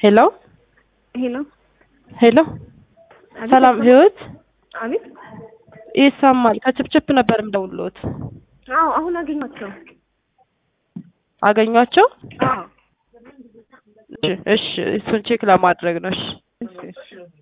ሄሎ ሄሎ ሄሎ አቤት፣ ሰላም አይሰማም? ህይወት አቤት። ይሰማል። ከችፕችፕ ነበር የምደውልዎት። አዎ አሁን አገኟቸው። አገኟቸው? አዎ እሺ፣ እሺ እሱን ቼክ ለማድረግ ነው። እሺ እሺ እሺ